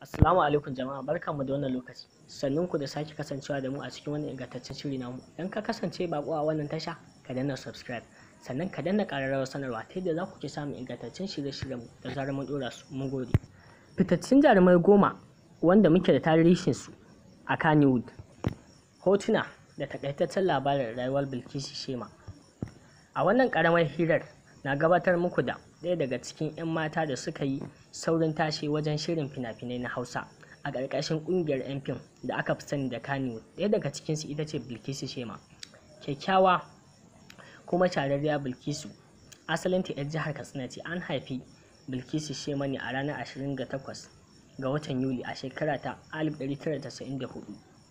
Assalamu alaikum jama'a barkanmu da wannan lokaci sannun ku da sake kasancewa da mu a cikin wannan ingantaccen shiri namu idan ka kasance bako a wannan tasha ka danna subscribe sannan ka danna ƙararrawar sanarwa ta yadda za ku ke samun ingantaccen shirye-shiryen da zarar mun ɗora su mun gode fitaccen jarumai goma wanda muke da tarihin su a Kannywood hotuna da takaitaccen labarin rayuwar Bilkisu Shema a wannan ƙaramar hirar na gabatar muku da ɗaya daga cikin 'yan mata da suka yi saurin tashi wajen shirin fina-finai na hausa a ƙarƙashin ƙungiyar 'yan fim da aka fi sani da kaniwood ɗaya daga cikinsu ita ce bilkisu shema kyakkyawa kuma shararriya bilkisu asalinta 'yar jihar katsina ce an haifi bilkisu shema ne a ranar 28 ga watan yuli a shekara ta 1994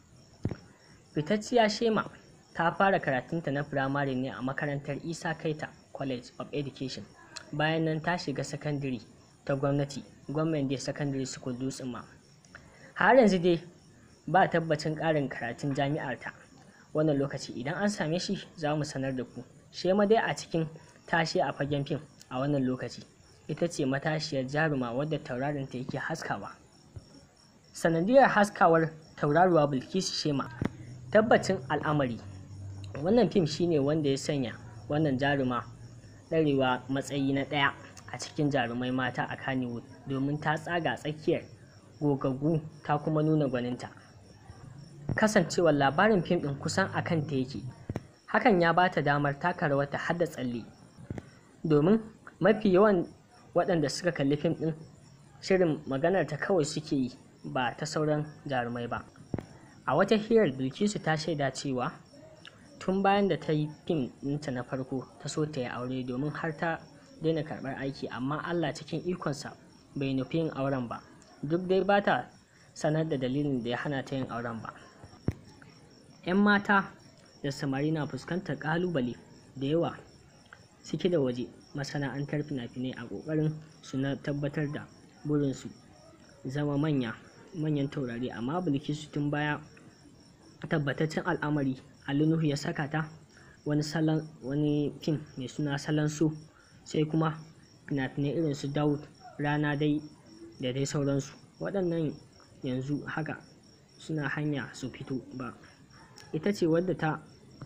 fitacciya shema ta fara karatunta na firamare ne a makarantar isa kaita college of education bayan nan ta shiga sakandare ta gwamnati gwamnan dai secondary school dutsen ma har yanzu dai ba tabbacin ƙarin karatun jami'ar ta wannan lokaci idan an same shi za mu sanar da ku shema dai a cikin tashi a fagen fim a wannan lokaci ita ce matashiyar jaruma wadda tauraron ta yake haskawa sanadiyar haskawar tauraruwa bilkisu shema tabbacin al'amari wannan fim shine wanda ya sanya wannan jaruma ɗarewa matsayi na ɗaya a cikin jarumai mata a Kannywood domin ta tsaga tsakiyar gogaggu ta kuma nuna gwaninta. Kasancewar labarin fim ɗin kusan a kanta yake, hakan ya ba ta damar taka rawar ta hada tsalle. Domin mafi yawan waɗanda suka kalli fim ɗin shirin maganar ta kawai suke yi ba ta sauran jarumai ba. A wata hirar Bilkisu ta shaida cewa tun bayan da ta yi fim ɗinta na farko ta so ta yi aure domin har ta daina karɓar aiki amma Allah cikin ikonsa bai nufi yin auren ba duk dai ba ta sanar da dalilin da ya hana ta yin auren ba 'yan mata da samari na fuskantar ƙalubale da yawa ciki da waje masana'antar fina-finai a ƙoƙarin su na tabbatar da burinsu zama manya manyan taurari amma bilkisu tun baya tabbataccen al'amari Ali Nuhu ya saka ta wani salon wani fim mai suna salon so sai kuma fina-finai irin su Daud rana dai da dai sauransu waɗannan yanzu haka suna hanya su fito ba ita ce wadda ta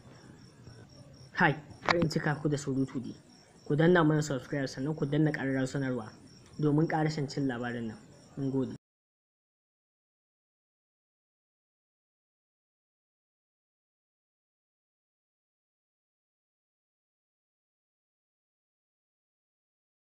hai karin cika ku da surutu ne ku danna mana subscribe sannan ku danna ƙararrawar sanarwa domin ƙarashin cin labarin nan mun gode